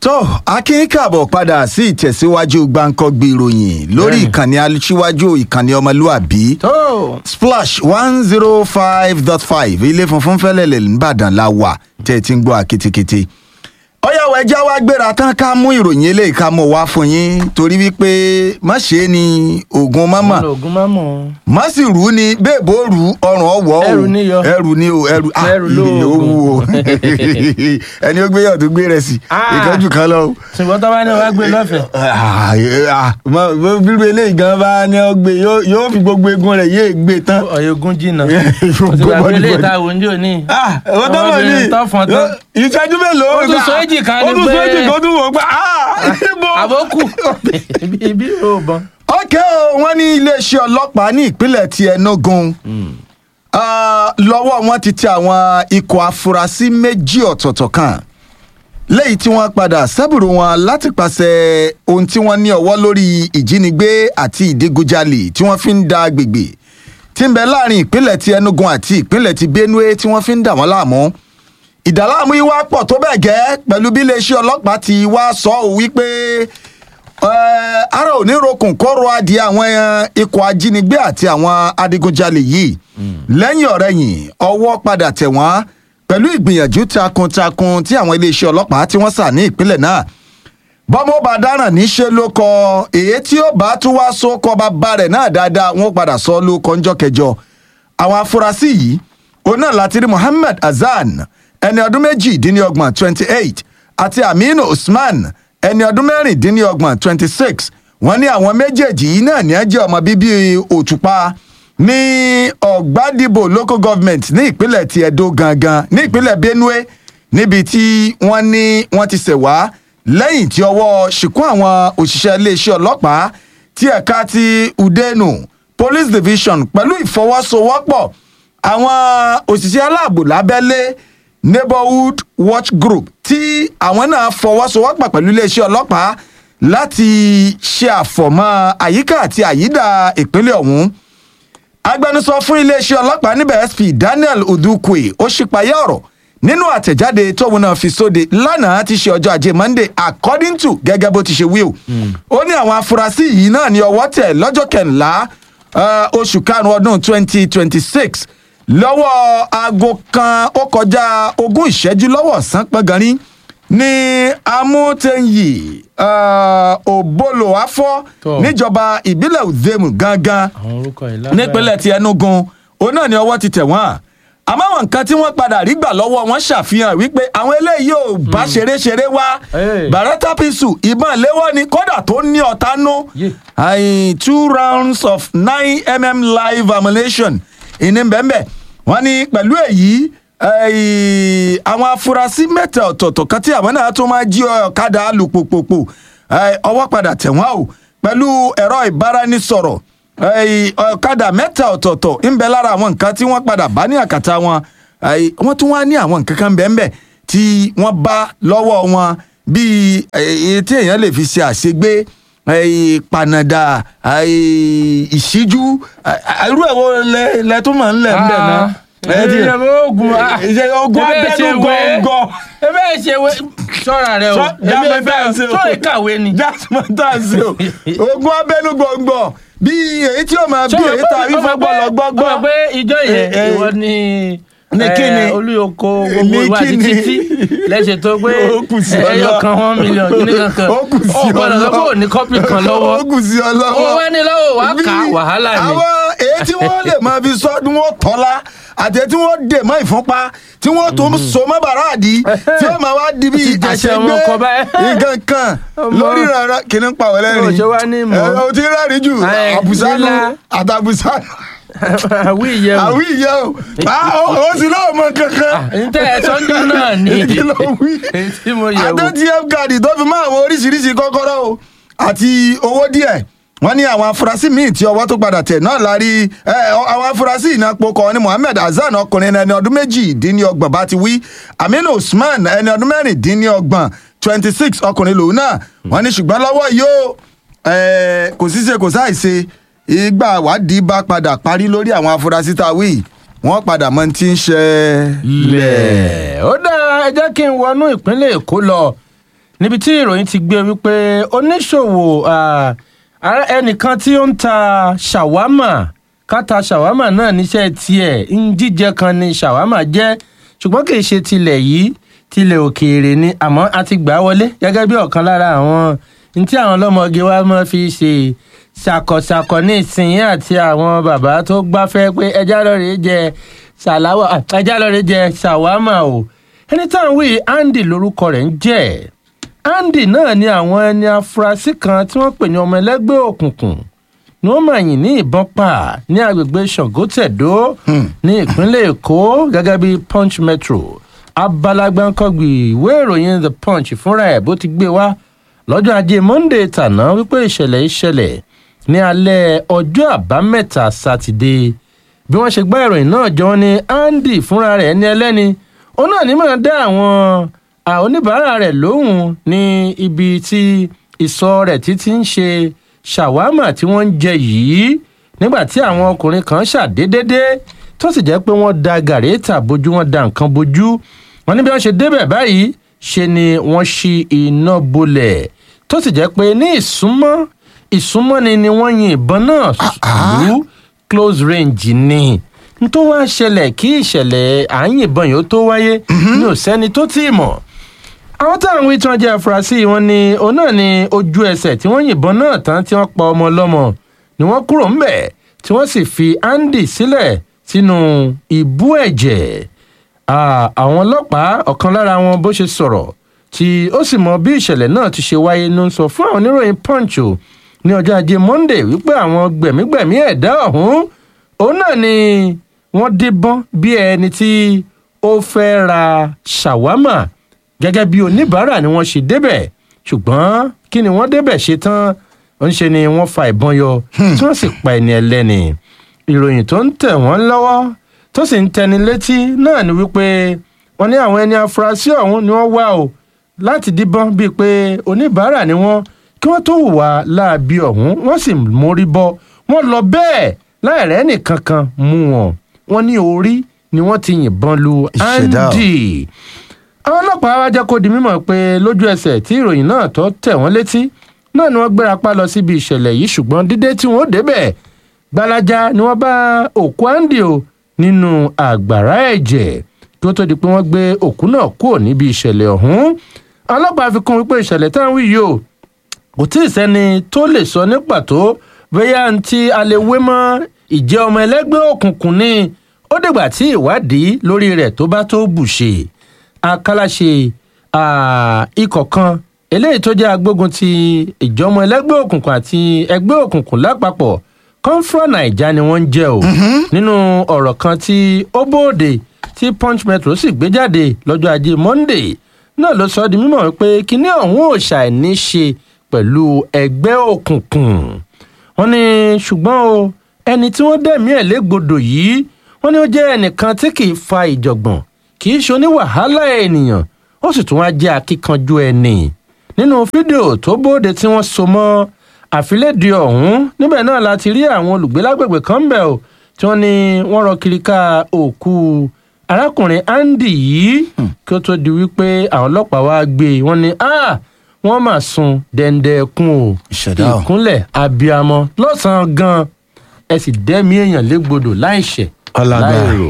tó akin káàbọ̀ padà sí ìtẹ̀síwájú gbàǹkangbì ìròyìn lórí Bẹ́ẹ̀ni. ìkànnì aṣíwájú ìkànnì ọmọlúàbí tó splash one zero five dot five ilé funfun fẹ́lẹ́lẹ̀ nìbàdàn la wà tẹ́ ẹ ti ń gbọ́ àkitikiti. ọ̀yàwó ẹja wa gbéra tán ká mú ìròyìn eléyìí ká mọ̀ wá fún yín torí wípé má ṣe é ní oògùn mọ́mọ́ oògùn má mọ̀ má sì rú ni bẹ́ẹ̀bó rú ọrùn ọwọ́ o Ẹrù ni yọ. ẹrù ni o ẹrù ah Ẹrù lóògùn. ó wù o ẹni ó gbé yọ̀ tó gbé rẹ̀ sí Ah. ìkánjú kan lọ o ṣùgbọ́n tó bá ní wàá gbé lọ́fẹ̀ẹ́ Ah, ah, mọ- bó- bírú eléyìí gan bá ní ọ gbé yóò- yóò fi gbogbo egun rẹ̀ yéé gbé tán. ọ̀yọ́gún jìnnà Gbogbo òtún àgbélé body- ìta òǹjẹ́ òní. Ah, ó tó mọ̀ ní tó fọ́n tán. ìṣẹ́jú mélòó. Ó tún sọ èjì kan ó ni tún sọ pé- èjì kan ó tún wò ó pé ah ibo. àbókù ibi ò bọ́n. ọ̀kẹ́ o wọ́n ní iléeṣẹ́ ọlọ́pàá ní ìpínlẹ̀ ti Enugu Ah, lọ́wọ́ wọn ti tẹ àwọn ikọ̀ afurasí méjì ọ̀tọ̀ọ̀tọ̀ kan lẹ́yìn tí wọ́n padà sẹ́bùrù wọn láti pàṣẹ ohun tí wọ́n ní ọwọ́ lórí ìjínigbé àti ìdígunjalè tí wọ́n fi ń da agbègbè tí ń bẹ láàrin ìpínlẹ̀ ti Enugu àti ìpínlẹ̀ ti Benue tí wọ́n fi ń dà wọ́n láàmú ìdàláàmú yìí wá pọ̀ tó bẹ́ẹ̀ gẹ́ pẹ̀lú bí iléeṣẹ́ ọlọ́pàá ti wá sọ ọ́ wípé eh, ara ò ní rokùn kóró adìẹ àwọn eh, ikọ̀ ajínigbé àti àwọn adigunjalè yìí lẹ́yìn ọ̀rẹ́yìn ọwọ́ padà tẹ̀ wọ́n pẹ̀lú ìgbìyànjú takuntakun tí àwọn iléeṣẹ́ ọlọ́pàá tí wọ́n sà ní ìpínlẹ̀ náà bọ́mọ bá dáràn níṣẹ́ ló kọ èyí tí ó bá tún wá so kọ bàbá rẹ̀ náà dáadáa wọ́n padà sọ ló kọ ńjọ́ kẹjọ àwọn afurasí yìí òun náà láti rí Muhammad Hasan ẹni ọdún méjìdínlọ́gbọ̀n twenty eight àti Aminu Usman ẹni ọdún mẹ́rìndínlọ́gbọ̀n twenty six wọ́n ní àwọn méjèèjì yìí náà ní ẹ jẹ́ ọmọ bíbí Òtùpá ní Ọ̀gbádìbò local government ní ìpínlẹ̀ ti Edo gangan ní ìpínlẹ̀ Benue níbi tí wọ́n ní wọ́n ti ṣẹ̀ wá lẹ́yìn tí ọwọ́ ṣìkún àwọn òṣìṣẹ́ iléeṣẹ́ ọlọ́pàá tí ẹ̀ka ti Udenu police division pẹ̀lú ìfọwọ́sowọ́pọ̀ àwọn òṣìṣẹ́ aláàbò lábẹ́lé neighborhood watch group tí àwọn náà fọwọ́sowọ́pọ̀ pẹ̀lú iléeṣẹ́ ọlọ́pàá láti ṣe àfọ̀mọ́ àyíká àti àyídà ìpínlẹ̀ ọ̀hún agbẹnusọ fún iléeṣẹ́ ọlọ́pàá níbẹ̀ sp daniel udukwe ó ṣípayá ọ̀rọ̀ nínú àtẹ̀jáde tóun náà fi sóde lánàá ti ṣe ọjọ́ ajé monday according to gẹ́gẹ́ bó ti ṣe wí o ó ní àwọn afurasí yìí náà ní ọwọ́ tẹ̀ lọ́jọ́ kẹ̀ńlá eh, oṣù karùn-ún ọdún twenty twenty six lọ́wọ́ aago kan ó kọjá ogún ìṣẹ́jú lọ́wọ́ ọ̀sán pọ́ngànrín ní amútẹ́yì òbólò afọ́ Tọ́. níjọba ìbílẹ̀ uzemu gangan àwọn orúkọ yìí lágbára. nípínlẹ̀ ti Enugu òun náà ni ọwọ́ ti tẹ̀ wọ́n àmọ́ àwọn nǹkan tí wọ́n padà rí gbà lọ́wọ́ wọn ṣàfihàn wípé àwọn eléyìí ò bá ṣeré-ṣeré wá Hey. Beretta pistol ìbọn léwọ́ ni kódà tó ní ọ̀tá nú Yeah. Ayin, two rounds of nine mm live ammunition ìní bẹ́ẹ̀ wọ́n ní pẹ̀lú èyí eh, àwọn afurasí mẹ́ta ọ̀tọ̀ọ̀tọ̀ kan tí àwọn náà tún máa jí ọ̀kadà alùpùpù eh, ọwọ́ padà tẹ̀ wọ́n o pẹ̀lú ẹ̀rọ ìbáraẹnisọ̀rọ̀ eh, ọ̀kadà mẹ́ta ọ̀tọ̀ọ̀tọ̀ ń bẹ lára àwọn nǹkan tí wọ́n padà bá ní àkàtà wọn eh, wọ́n tún wá ní àwọn nǹkan kan bẹ́ẹ̀ bẹ́ẹ̀ tí wọ́n bá lọ́wọ́ wọn bíi èyí tí èèyàn lè fi ṣe àṣegbé eh, panada eh, ìṣíjú eh, irú ẹ̀ wo lẹ lẹ tún máa ń lẹ̀ ń bẹ̀ náà. Ah, ti- ìyẹn ogun ah, ìṣe ogun ebe abẹ́nú ṣe wé- gọ̀ọ̀gọ̀. ebe ṣe wé sọ́ra rẹ o Sọ- èmi jámọ́ ebe tá à ń ṣe o. sọ ìkàwé ni. jasmine tansi o ogun abẹ́nú gọ̀ọ̀gọ̀ bí èyí tí ó máa bí èyí tá a rí fún gbọ́lọ̀ gbọ́gbọ́. ọmọ pé ìjọ yẹn Eh, eh, ìwọ ni ní eh, kíni? olúyọkọ Ní gbogbo ìwà àti kíni? títí lẹ́sẹ̀ tó pé Ó kù sí ẹyọ ọlọ́. kan one million kíní kankan Ó kù sí ó gbọ́dọ̀ sọ pé ọlọ́. ò ní kọ́pì kan lọ́wọ́ ó kù sí ọ lọ́wọ́. ó wá ní lọ́wọ́ wá kà á Bí wàhálà ni. àwọn èyí tí wọ́n lè máa fi sọ́dún wọn tọ́lá àti èyí tí wọ́n dè mọ́ ìfúnpá tí wọ́n tún so mọ́ bàràdì tí ó máa wá di bí Ti jẹsẹ̀ àṣegbé wọn kọ báyìí. nǹkan kan Ọmọ. lórí rárá kìíní pa wọlé Ó rìn ṣe wá ní ìmọ̀. o ti rẹ́rìn jù Ẹ, àbùsánù lílá. àtàbùsánù àwí ìyẹn o àwí ìyẹ́ o Ah, ó ó sì lọ́wọ́ mọ kankan n tẹ ẹ sọ́njú náà ni kí ló wí èyí tí mo yẹ̀ wò. àtẹ̀tìf káàdì tó fi máa wo oríṣiríṣi kọ́kọ́rọ́ o àti owó díẹ̀ wọ́n ní àwọn afurasí míì tí ọwọ́ tó padà tẹ̀ náà la rí ẹ, ọ- àwọn afurasí ìnàpọ̀ kan ní Muhammed Hasan ọkùnrin ẹni ọdún méjìdínlọ́gbọ̀n bá ti wí Aminu Usman ẹni ọdún mẹ́rìndínlọ́gbọ̀n twenty six ọkùnrin lòun náà wọ́n ní ṣùgbọ́n lọ́wọ́ yóò kò sí ṣe kò sáì ṣe ìgbà wádìí bá padà parí lórí àwọn afurasí tá a wí wọ́n padà mọ ti ń ṣẹlẹ̀. lẹ̀ ó dáa ẹ jẹ́ kí n wọnú ìpínlẹ̀ èkó lọ níbi tí ìròyìn ti gbé wípé oníṣòwò ah, ara- ẹnìkan tí ó ń ta ṣàwámà káta ṣàwámà náà níṣẹ́ tiẹ̀ ń jíjẹ kan ni ṣàwámà jẹ́ ṣùgbọ́n kì í ṣe tilẹ̀ yìí tilẹ̀ òkèèrè ni àmọ́ a ti gbà á wọlé gẹ́gẹ́ bí ọ̀kan lára àwọn ní tí àwọn ọlọ́mọge wa máa fi ṣe ṣàkọṣàkọ ní ìsinyìí àti àwọn bàbá tó gbáfẹ́ pé ẹja lọ́ọ̀rẹ́ jẹ ṣàláwà ẹja lọ́ọ̀rẹ́ jẹ ṣàwámà o ẹni tá à ń wí Andy lórúkọ rẹ̀ ń jẹ́ Andy náà ni àwọn ẹni afurasí kan tí wọ́n pè ní ọmọ ẹlẹ́gbẹ́ òkùnkùn ni wọ́n máa yìn ní ìbọn pa ní agbègbè Ṣàngótẹ̀dó ní ìpínlẹ̀ Èkó gẹ́gẹ́ bí Punch Metro abalagbánkọ́gbì ìwé ìròyìn The Punch fúnra ẹ̀ bó ti gbé wá lọ́jọ́ ajé Monday tàná wípé ìṣẹ̀lẹ̀ ìṣẹ̀lẹ̀ ní alẹ́ ọjọ́ àbámẹ́ta sátidé bí wọ́n ṣe gbá ìròyìn náà jọ ní Andy fúnra rẹ̀ ní ẹlẹ́ni òun náà ní máa dá àwọn à, oníbàárà rẹ̀ lóhùn ní ibi tí ìsọ̀ rẹ̀ títí ń ṣe ṣàwámà tí wọ́n ń jẹ yìí nígbà tí àwọn ọkùnrin kan ṣàdédédé tó sì jẹ́ pé wọ́n da gàrétà bójú wọ́n da nǹkan bójú wọn ní bí wọ́n ṣe débẹ̀ báyìí ṣe ni wọ́n ṣí iná bolẹ̀ tó sì jẹ́ pé ní ìsúnmọ́ ìsúnmọ́ni ni wọ́n yin ìbọn náà lù close range ni n tó wá ṣẹlẹ̀ kí ìṣẹ̀lẹ̀ à ń yìnbọn yìí ó tó wáyé ní ò sẹ́ni tó tí ì mọ̀ àwọn táwọn wí tí wọ́n jẹ́ afurasí wọn ni òun náà ni ojú ẹsẹ̀ tí wọ́n yìnbọn náà tán tí wọ́n pa ọmọ ọlọ́mọ ni wọ́n kúrò ńbẹ̀ tí wọ́n sì fi Andy sílẹ̀ sínú ìbú ẹ̀jẹ̀ Ah, àwọn ọlọ́pàá ọ̀kan lára wọn bó ṣe sọ̀rọ̀ tí ó sì mọ bí ìṣẹ̀lẹ̀ náà ti ṣe wáyé ló ń sọ fún àwọn oníròyìn Punch o ní ọjọ́ ajé Monday wípé àwọn gbẹ̀mígbẹ̀mí ẹ̀dá ọ̀hún òun náà ni wọ́n díbọ́n bí ẹni tí ó fẹ́ ra ṣàwámà gẹ́gẹ́ bí oníbàárà ni wọ́n ṣe débẹ̀ ṣùgbọ́n kí ni wọ́n débẹ̀ ṣe tán ó ń ṣe ni wọ́n fa ìbọn yọ tí wọ́n sì pa ẹni ẹlẹ́ni ìròyìn tó ń tẹ̀ wọ́n lọ́wọ́ tó sì ń tẹni létí náà ni wípé wọ́n ní àwọn ẹni afurasí ọ̀hún ni wọ́n wá o láti díbọ́n bíi pé oníbàárà ni wọ́n kí wọ́n tó hùwà láabi ọ̀hún wọ́n sì mórí bọ́ wọ́n lọ bẹ́ẹ̀ láìrẹ́ nìkankan mú wọn wọ́n ní orí ni wọ́n ti yìnbọn lu Ìṣẹ̀dá o. Andy àwọn ọlọ́pàá wá jẹ́ kó di mímọ̀ pé lójú ẹsẹ̀ tí ìròyìn náà tó tẹ̀ wọ́n létí náà ni wọ́n gbéra pa lọ síbi ìṣẹ̀lẹ̀ yìí ṣùgbọ́n dídé tí wọ́n ó débẹ̀ gbalaja ni wọ́n bá òkú Andy o nínú àgbàrá ẹ̀jẹ̀ kí ó tó di pé wọ́n gbé òkú náà kúrò níbi ìṣẹ̀lẹ̀ ọ̀hún àwọn ọlọ́pàá fi kún wípé ìṣẹ̀lẹ̀ táwọn wí yìí o kò tí ì sẹ́ni tó lè sọ ní pàtó bóyá ń tí a lè wé mọ́ ìjẹ́ ọmọ ẹlẹ́gbẹ́ òkùnkùn ni ó dìgbà tí ìwádìí lórí rẹ̀ tó bá tó bùṣe akálàṣe ah, ikọ̀ kan eléyìí tó jẹ́ agbógun ti ìjọmọ ẹlẹ́gbẹ́ òkùnkùn àti ẹgbẹ́ òkùnkùn lápapọ̀ kọ́ńfúrà nàìjà ni wọ́n ń jẹ́ o nínú ọ̀rọ̀ kan tí ó bóde tí punch metro sì gbé jáde lọ́jọ́ ajé monday náà ló sọ ọ́ di mímọ̀ pé kinní ọ̀hún ò ṣàìní ṣe pẹ̀lú ẹgbẹ́ òkùnkùn wọ́n ní ṣùgbọ́n o ẹni tí wọ́n dẹ̀mí ẹ̀ légbodò yìí wọ́n ní ó jẹ́ ẹnìkan tí kì í fa ìjọ̀gbọ̀n kì í ṣe oníwàhálà ènìyàn ó sì tún wá jẹ́ akíkanjú ẹni nínú fídíò tó bóde tí wọ́n so mọ́ àfilédìí ọ̀hún níbẹ̀ náà láti rí àwọn olùgbé lágbègbè kan ń bẹ̀ o tí wọ́n ní wọ́n rọ kiri ká òkú arákùnrin Andy yìí kí ó tó di wípé àwọn ọlọ́pàá wá gbé e wọ́n ní ah wọ́n mà sun dẹ́ndẹ́kun o Ìṣẹ̀dá o. ìkúnlẹ̀ abiyamọ lọ́sàn-án gan ẹ sì dẹ́mi èèyàn légbodò láìṣẹ̀ Ọlágbára. láìrò.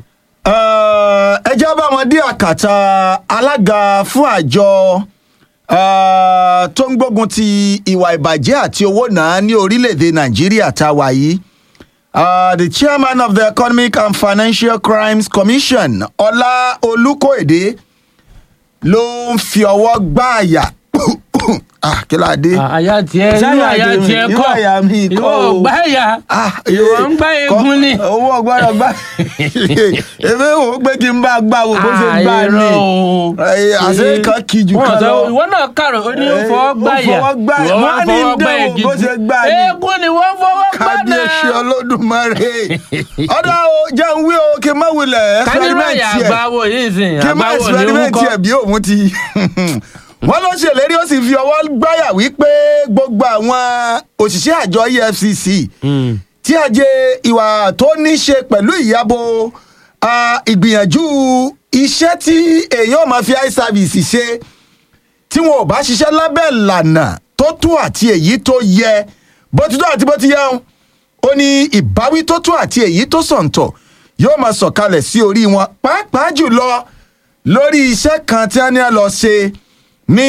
ẹ já bá wọn dé àkàtà alága fún àjọ eh, tó ń gbógun ti ìwà ìbàjẹ́ àti owó náà ní orílẹ̀-èdè nàìjíríà tá a wà yìí Uh, the chairman of the Economic and Financial Crimes Commission, Ọlá Olúkóèdé, ló ń fi ọwọ́ gbá àyà. ah, kí ló dé? àyà tiẹ̀ Ṣáyà irú àyà tèmi, tiẹ̀ irú kọ́ àyà mi kọ́ ìwọ o. ò gbá àyà Ah, ìwọ eh, ń gbá kọ́- eegun ni. owó ọgbọ́dọ̀ gbá. èmi wò ó pé kí n bá gbá wo bó ṣe gbá ni. àìrọ̀ o. Eh, àṣé kan kì í ju Wọ́n kan sọ, lọ. ìwọ náà kàrò ó ní ó Eh, fọwọ́ ó gbáyà fọwọ́ gbá- ìwọ wá wọ́n á ní fọwọ́ gbá dẹ́wò igi bó ṣe gbá ni. eégún ni wọ́n fọwọ́ gbá kábíyèsí náà. olódùmarè ọ̀dọ̀ o jẹ́ ń wí o kí n má wulẹ̀ káníràyà experiment yẹ àgbáwo yìí sìn kí n má àgbáwo ní experiment wúkọ́. yẹ bí òun ti wọ́n ló ṣèlérí ó sì fi ọwọ́ gbáyà wípé gbogbo àwọn òṣìṣẹ́ àjọ EFCC tí àjẹ ìwà tó ní ṣe pẹ̀lú ìyàbò ah, ìgbìyànjú iṣẹ́ tí èèyàn máa fi eye service ṣe tí wọn ò bá ṣiṣẹ́ lábẹ́ ìlànà tó tó àti èyí tó yẹ bó ti tó àti bó ti yẹ ń ó ní ìbáwí tó tó àti èyí tó sọ̀ǹtọ̀ yóò máa sọ̀kalẹ̀ sí orí wọn pàápàá jùlọ lórí iṣẹ́ kan tí a ní a lọ ṣe ní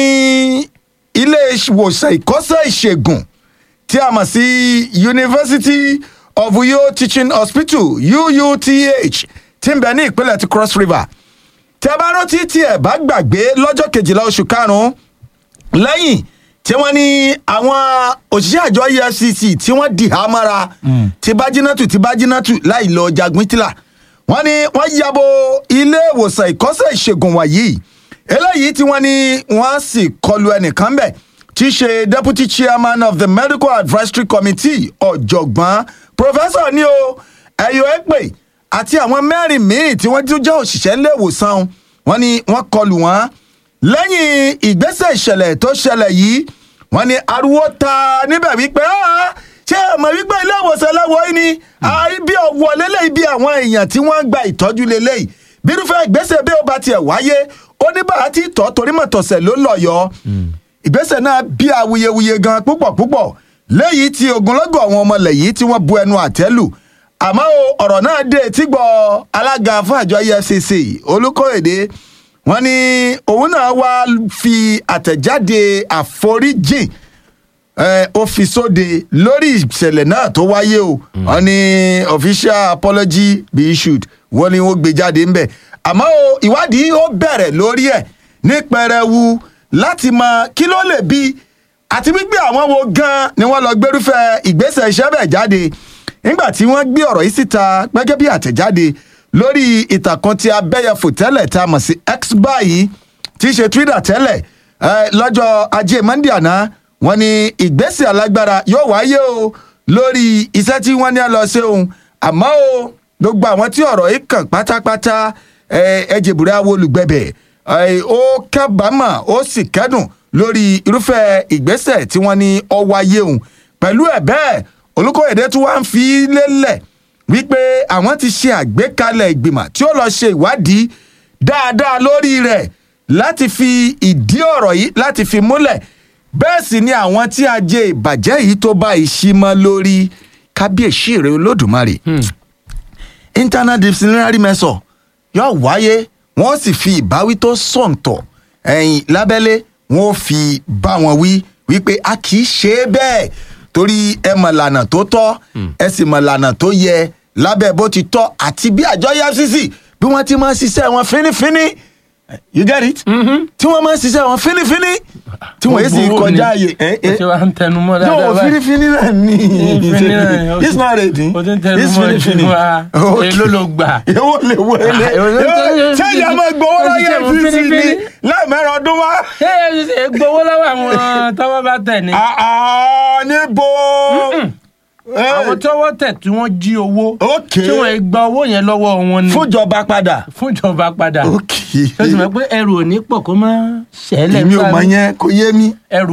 ilé ìwòsàn ìkọ́sẹ́ ìṣègùn tí a mọ̀ sí University of Uyo Teaching Hospital UUTH tí ń bẹ ní ìpínlẹ̀ ti Cross River tí a bá rántí tí ẹ bá gbàgbé lọ́jọ́ kejìlá oṣù karùn-ún lẹ́yìn tí wọ́n ní àwọn òṣìṣẹ́ àjọ EFCC tí wọ́n dì á mọ́ra ti bájínátù ti bájínátù láì lọ jagun tìlà wọ́n ní wọ́n yabo ilé ìwòsàn ìkọ́sẹ̀ ìṣègùn wọ̀nyí eléyìí tí wọ́n ní wọ́n sì kọlu ẹnìkan bẹ̀ tí í ṣe deputy chairman of the medical advisory committee ọ̀jọ̀gbọ́n professor ní o ẹ̀yọ́ ẹ̀pẹ̀ àti àwọn mẹ́rin míì tí wọ́n tún jẹ́ òṣìṣẹ́ ilé ìwòsàn wọn ni wọ́n kọlù wọ́n lẹ́yìn ìgbésẹ̀ ìṣẹ̀lẹ̀ tó ṣẹlẹ̀ yìí wọ́n ní ariwo ta níbẹ̀ wípé "Ah, ṣé ẹ mọ̀ wípé ilé ìwòsàn lẹ́wọ̀ yìí ni ibi ọ̀wọ́ lélẹ́yìí bí àwọn èèyàn tí wọ́n ń gba ìtọ́jú lélẹ́yìí bírúfẹ́ ìgbésẹ̀ bí ó bá tiẹ̀ wáyé ó ní bá a ti tọ́ torí mọ̀tọ̀sẹ̀ ló lọ yọ ìgbésẹ̀ náà bí awuyewuye gan púpọ̀ púpọ̀ léyìí tí ogunlọ́gọ̀ àwọn ọmọ ilẹ̀ yìí tí wọ́n bu ẹnu àtẹ́ lù àmọ́ o, ọ̀rọ̀ náà dé etí gbọ́ alága fún àjọ EFCC Olúkóyèdé wọ́n ní òun náà wá fi àtẹ̀jáde àforíjìn eh, ó fi sóde lórí ìṣẹ̀lẹ̀ náà tó wáyé o wọ́n ní official apology be issued wọ́n ní wọ́n gbé jáde ńbẹ̀ àmọ́ o ìwádìí ó bẹ̀rẹ̀ lórí ẹ̀ ní pẹrẹwu láti mọ kí ló lè bí àti wípé àwọn wo gan ni wọ́n lọ gbérúfẹ́ ìgbésẹ̀ iṣẹ́ bẹ̀ jáde nígbà tí wọ́n gbé ọ̀rọ̀ yìí síta gẹ́gẹ́ bí àtẹ̀jáde lórí ìtàkùn tí abẹ́yẹfò tẹ́lẹ̀ tá a mọ̀ sí x báyìí tí í ṣe twitter tẹ́lẹ̀ eh, lọ́jọ́ ajé monday àná wọ́n ní ìgbésẹ̀ alágbára yóò wáyé o lórí iṣẹ́ tí wọ́n ní à lọ ṣe òun àmọ́ o gbogbo àwọn tí ọ̀rọ̀ yìí kàn pátápátá ẹ̀jẹ̀bùrẹ́ àwọn olùgbẹ̀bẹ̀ eh, ó kábàámà ó sì kẹ́dùn lórí irúfẹ́ ìgbésẹ̀ tí wọ́n ní ó wáyé òun pẹ̀lú ẹ̀ bẹ́ẹ̀ Olúkóyèdé tún wá ń fi lélẹ̀ wípé àwọn ti ṣe àgbékalẹ̀ ìgbìmọ̀ tí ó lọ ṣe ìwádìí dáadáa lórí rẹ̀ láti fi ìdí ọ̀rọ̀ yìí láti fi múlẹ̀ bẹ́ẹ̀ sì ni àwọn tí ajé ìbàjẹ́ yìí tó bá ìṣímọ́ lórí kábíyèsí rẹ̀ olódùmarè internal disciplinary measure yóò wáyé wọ́n sì fi ìbáwí tó sọ̀ǹtọ̀ ẹ̀yìn lábẹ́lé wọ́n fi bá wọn wí wípé a kì í ṣe é bẹ́ẹ̀ torí ẹ mọ̀ lànà tó tọ́ ẹ sì mọ̀ lànà tó yẹ lábẹ́ bó ti tọ́ àti bí àjọ EFCC bí wọ́n ti máa ń ṣiṣẹ́ wọn fínífíní you get it tí wọ́n máa ń ṣiṣẹ́ wọn fínífíní tí wọ́n yé sì Gbogbo kọjá ni. ààyè. eh, eh. ṣé wàá ń tẹnu mọ́ dáadáa no báyìí? fínífíní náà ní Fínífíní náà ni, o it's ti- not ready o ti ń tẹnu it's mọ́ fínífíní ìfún wa. Okay. Èló ló gbà? èwo lè wo ele Ah, èwo ló ń tẹ́- ṣé ìyá máa gbowó o ti láyé ṣe fún FCC ni fínífíní. lẹ́ẹ̀mẹ́rin ọdún wá. ṣé EFCC gbowó lọ́wọ́ àwọn tọ́wọ́ bá tẹ̀ ni. Ah, ah, níbo. Eh, àwọn tọ́wọ́ tẹ̀ tí wọ́n jí owó Okay. tí wọ́n gba owó yẹn lọ́wọ́ wọn ni fúnjọba padà. fúnjọba padà Okay. ó sì mọ̀ pé ẹrù ò ní pọ̀ kó má ṣẹlẹ̀ èmi ò nígbà mọ míì. yẹn kò yé mi. ẹrù